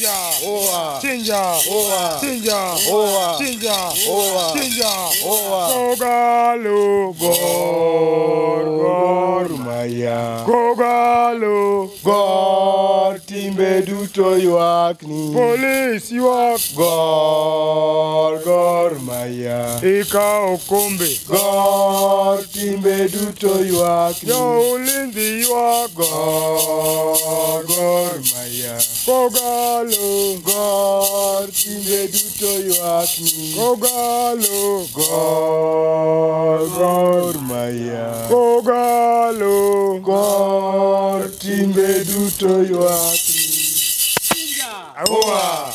Chinja. Oa. Chinja. Oa. Chinja. Oa. Chinja. Oa. Chinja. Oa. Kogalo. Gor. Gor. Maya. Kogalo. Gor timbe duto ywakni. Polis ywak. Gor Gor Maya. Ikawo kombe. Gor timbe duto ywakni. Jo ulinzi ywak. Gor Gor Maya. Kogalo. Gor timbe duto ywakni. Kogalo. Gor Gor Maya. Kogalo. Gor timbe duto ywakni. Oa.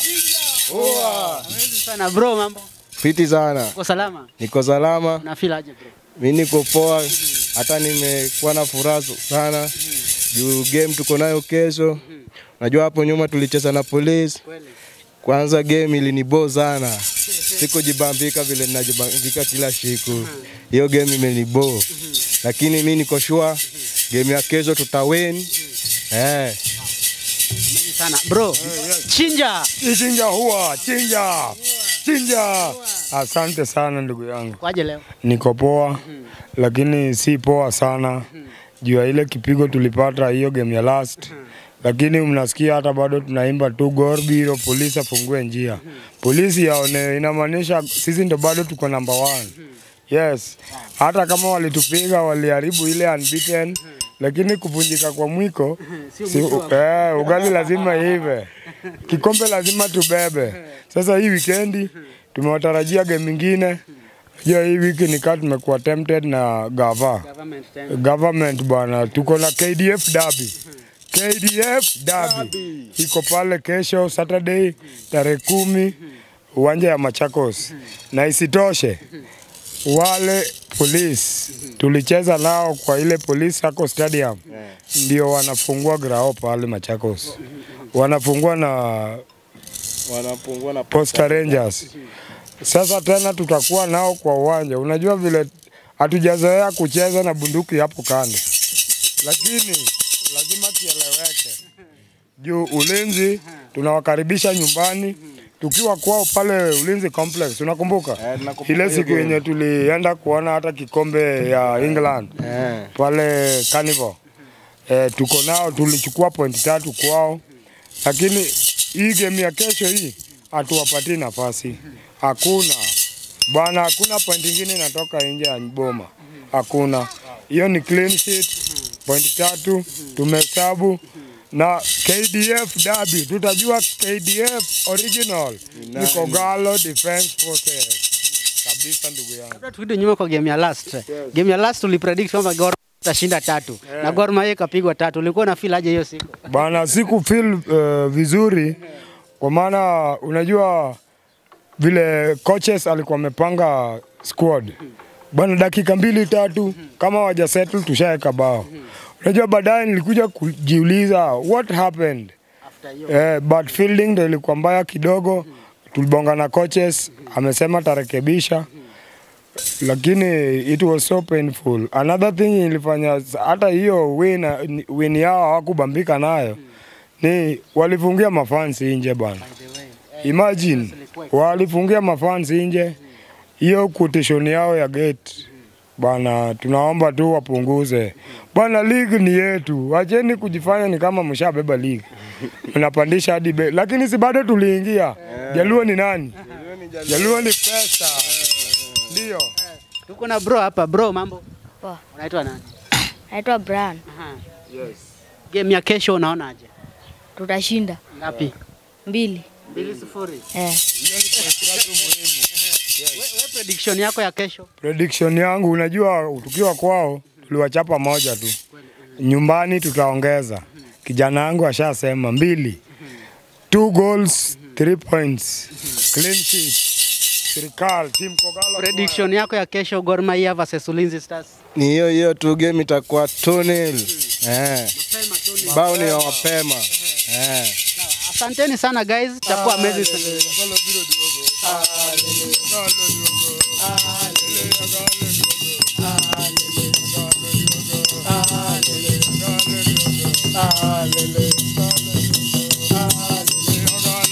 Oa. Amazing sana bro, mambo Fiti sana. uko salama? Niko salama. Una feel aje bro? Mi niko poa, hata nimekuwa na furaha sana juu game tuko nayo kesho. Najua hapo nyuma tulicheza na polisi, Kweli. kwanza game ilinibo sana, sikujibambika vile ninajibambika kila siku. Hiyo game imenibo, lakini mi niko sure game ya kesho tutawin. Eh, Amazing sana bro. Chinja. Chinja huwa. Chinja. Chinja. Asante sana ndugu yangu. Kwaje leo? Niko poa lakini si poa sana juu ya ile kipigo tulipata hiyo game ya last, lakini mnasikia hata bado tunaimba tu Gor Biro, polisi afungue njia, polisi yaone, inamaanisha sisi ndo bado tuko number one. Yes, hata kama walitupiga waliharibu ile unbeaten, lakini kuvunjika kwa mwiko si, eh, ugali lazima ive, kikombe lazima tubebe. Sasa hii wikendi tumewatarajia game ingine Unajua hii wiki nikaa tumekuwa tempted na gava Government tena. government bwana, tuko na KDF derby. KDF derby iko pale kesho Saturday tarehe kumi uwanja ya Machakos, na isitoshe wale polisi tulicheza nao kwa ile police sako stadium ndio wanafungua grao pale Machakos, wanafungua na wanapungua na Posta Rangers. Sasa tena tutakuwa nao kwa uwanja. Unajua vile hatujazoea kucheza na bunduki hapo kando, lakini lazima kieleweke juu ulinzi tunawakaribisha nyumbani tukiwa kwao pale Ulinzi Complex. Unakumbuka Eh, tunakumbuka ile hiyo siku game. yenye tulienda kuona hata kikombe ya England Eh. pale Carnival. Eh, tuko nao tulichukua point tatu kwao, lakini hii game ya kesho hii hatuwapatii nafasi. Hakuna bwana, hakuna point ingine inatoka nje ya boma, hakuna. Hiyo ni clean sheet, point tatu tumehesabu na KDF derby, tutajua KDF original ni Kogalo Defense Forces kabisa, ndugu yangu. Labda turudi nyuma kwa game ya last. Game ya last ulipredict kwamba Gor itashinda tatu na Gor Mahia ikapigwa tatu. Ulikuwa na feel aje hiyo siku? Bana, siku feel uh, vizuri kwa maana unajua vile coaches alikuwa amepanga squad bana, dakika mbili tatu kama waja settle tushaweka bao. Unajua baadaye nilikuja kujiuliza what happened After hiyo eh, but fielding ndo ilikuwa mbaya kidogo. Tulibonga na coaches, amesema tarekebisha, lakini it was so painful. Another thing ilifanya hata hiyo win, win yao hawakubambika nayo ni walifungia mafansi nje bwana. Imagine walifungia mafansi nje, hiyo quotation yao ya gate bwana, tunaomba tu wapunguze bwana. League ni yetu, wacheni kujifanya ni kama mshabeba league, mnapandisha hadi bei, lakini si bado tuliingia. Jaluo ni nani? Jaluo ni pesa, ndio. tuko na bro hapa. Bro, mambo? Poa. Unaitwa nani? Naitwa Brian. Aha. Game ya kesho unaonaje? Tutashinda Ngapi? mbili. Mbili sifuri. Eh. We, we prediction yako ya kesho? Prediction yangu, unajua tukiwa kwao tuliwachapa moja tu, nyumbani tutaongeza. Kijana wangu ashasema mbili, two goals, three points, clean sheet. Serikali team Kogalo Prediction yako ya kesho Gor Mahia versus Ulinzi Stars? Ni hiyo hiyo tu, game itakuwa 2-0. Eh. Mapema tu ni- Bao ni ya mapema. Eh. Asanteni sana guys, itakuwa amazing sana. Hallelujah.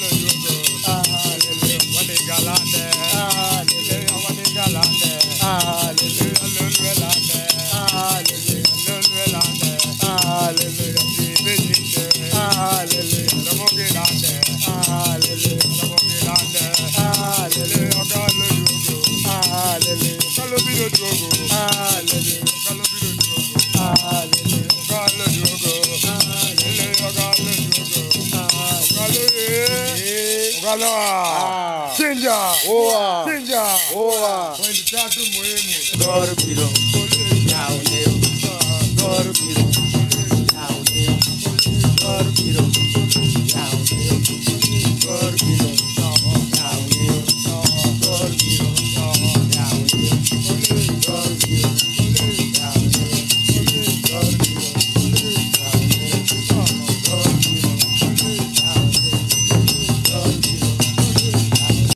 Kaloa. Chinja. Oa. Chinja. Oa. Point tatu muhimu. Gor Biro.